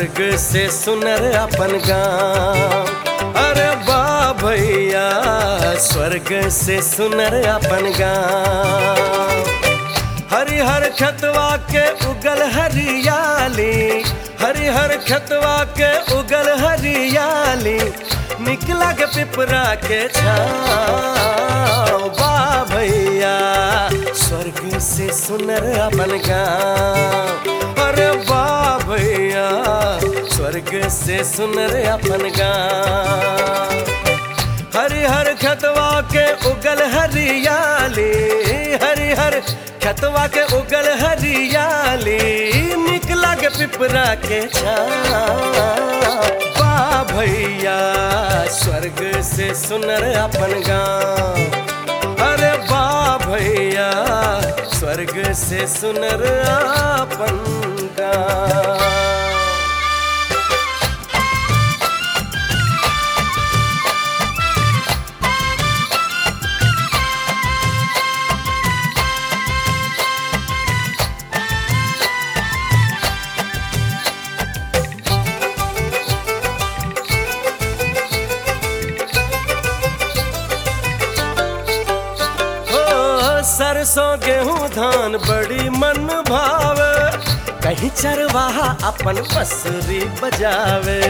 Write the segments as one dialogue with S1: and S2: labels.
S1: स्वर्ग से सुनर अपन गाँव अरे बा भैया स्वर्ग से सुनर अपन गाँव हरिहर खतवा के उगल हरियाली हरिहर खतवा के उगल हरियाली निकला के पिपरा के छाँव बा भैया स्वर्ग से सुनर अपन गाँव अरे बा भैया स्वर्ग से सुनर अपन गाँव हरिहर खतवा के उगल हरियाली हरिहर खतवा के उगल हरियाली निकला के पिपरा के बा भैया स्वर्ग से सुनर अपन गाँव अरे बा भैया स्वर्ग से सुनर अपन गाँव हो सरसों गेहूं धान बड़ी मन भावे कहीं चरवाहा अपन बसरी बजावे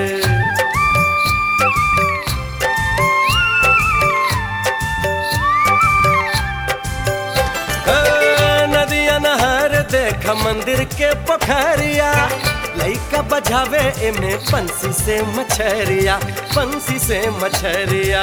S1: ए, नदिया नहर देख मंदिर के पोखरिया लइका बजावे एमे बंसी से मछरिया बंसी से मछरिया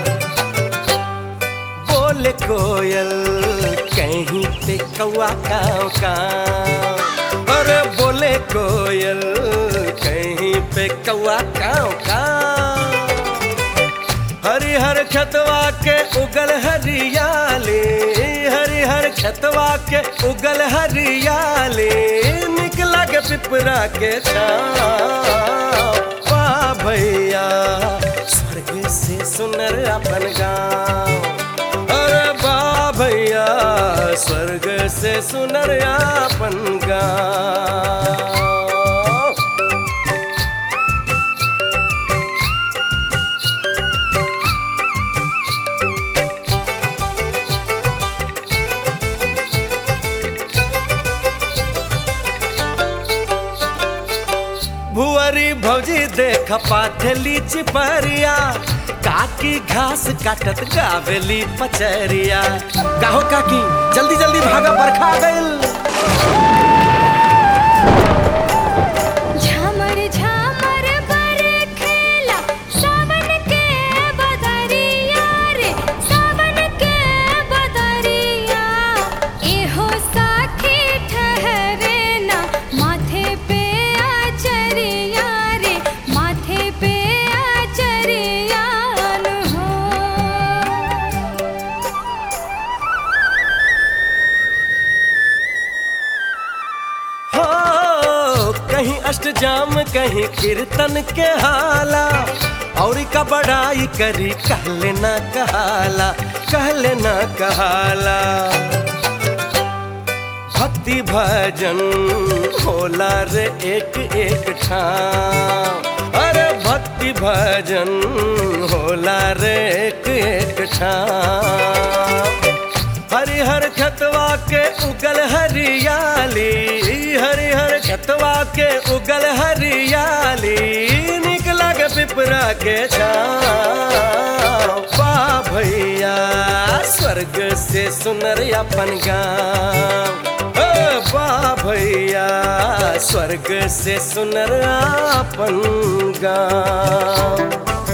S1: बोले कोयल कहीं पे कौआ काव काव अरे बोले कोयल कहीं पे कौआ काव काव हरिहर खतवा के उगल हरियाली हरिहर खतवा के उगल हरियाली निकला के पिपरा के छाँव बा भैया स्वर्ग से सुनर अपन गाँव अरे बा भैया स्वर्ग से सुनर अपन गाँव भुअरी भौजी देख पाथली चिपरिया काकी घास काटत गावेली पचरिया काहो काकी जल्दी जल्दी भागा बरखा गइल
S2: झमर झमर बरखेला सावन के बदरिया रे सावन के बदरिया एहो साखी ठहरे ना माथे पे आचरिया रे माथे पे आचरिया नु हो
S1: हो कहीं अष्टजाम कहीं कीर्तन के हाला और का बड़ाई करी कहले ना कहाला कहले ना कहाला भक्ति भजन होला रे एक एक ठाम अरे भक्ति भजन होला रे एक एक ठाम हरिहर खतवा के उगल हरियाली हरिहर खतवा के उगल हरियाली निकला के पिपरा के छाँव बा भैया स्वर्ग से सुनर अपन गाँव ओ बा भैया स्वर्ग से सुनर अपन गाँव